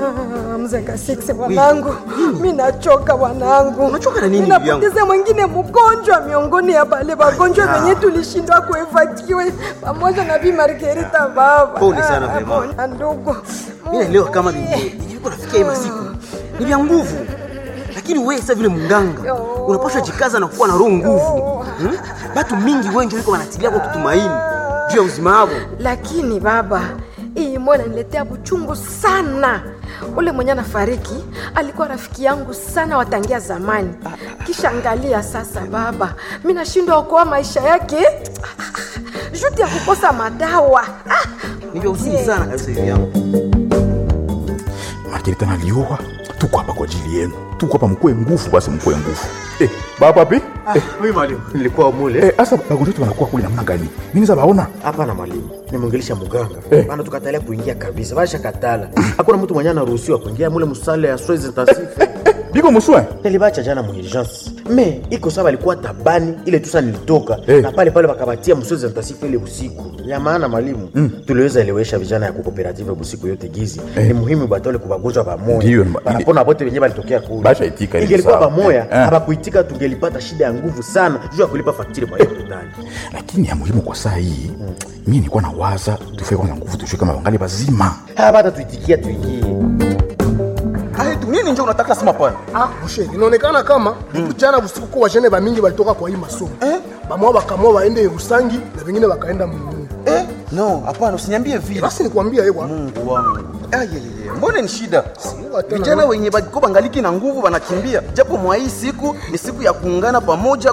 Ah, mzenga six wanangu, mi nachoka wanangu. Unachoka na nini, Mi bibi yangu? napoteza mwingine mgonjwa miongoni ya bale wagonjwa wenye tulishindwa kuevakiwe pamoja na Bi Margarita baba. Pole sana, Ah, mama. pole, ndugu. Mimi naelewa kama nilikuwa nafikia hii masiku ni vya nguvu, lakini wewe sasa vile mganga unapaswa jikaza na kuwa na roho nguvu. Hmm? Batu mingi wengi wiko wanatilia kwa kutumaini juu ya uzima wao. Lakini baba, hii mbona niletea buchungu sana. Ule mwenye anafariki alikuwa rafiki yangu sana watangia zamani. Kisha angalia sasa baba, mi nashindwa okoa maisha yake juti ya kukosa madawa. Ah, Ni vya uzuni sana kabisa hivi yangu. Margarita nalioa, tuko hapa kwa ajili yenu, tuko hapa mkue nguvu, basi mkue nguvu. Eh, baba pi? Eh, Mimi mwalimu, nilikuwa mule eh, asa bagonjwa wetu wanakuwa kule namna gani? Nini za baona? hapa na mwalimu, nimeongelesha muganga Eh. bana, tukatalia kuingia kabisa, basha katala. Hakuna mtu mwenye anaruhusiwa kuingia mule musale ya soins intensive. Biko muswe? Nilibacha jana mu urgence me iko sawa, alikuwa tabani ile tusa nilitoka Eh. na pale pale wakabatia mu soins intensive ile usiku ya maana mwalimu tuliweza elewesha vijana ya kukooperative busiku yote gizi ni muhimu batole kubagonjwa Ndiyo, pamoja ma- banapona bote wenyewe balitokea kule Basha itika ile ingelikuwa sawa. pamoja Eh, eh. habakuitika tungelipata shida ya nguvu sana juu ya kulipa faktiri kwa hiyo hospitali Lakini ya muhimu kwa saa hii, mimi nilikuwa na waza tufike kwanza nguvu tushike kama wangali bazima. hapa hata tuitikia tuingie Hai tu nini ndio unataka sema pale? Ah, mshe, inaonekana kama jana usiku kwa wajene ba mingi walitoka kwa hii masomo eh? bamoa bakamua waende Rusangi na vingine wakaenda Mungu. Eh? No, hapana usiniambie vile. Basi nikwambia ewa Mungu wangu. Ayeyeye, mbona ni shida? Siwa tena. Vijana wenye bako bangaliki na nguvu wanakimbia, japo mwa hii siku ni siku ya kuungana pamoja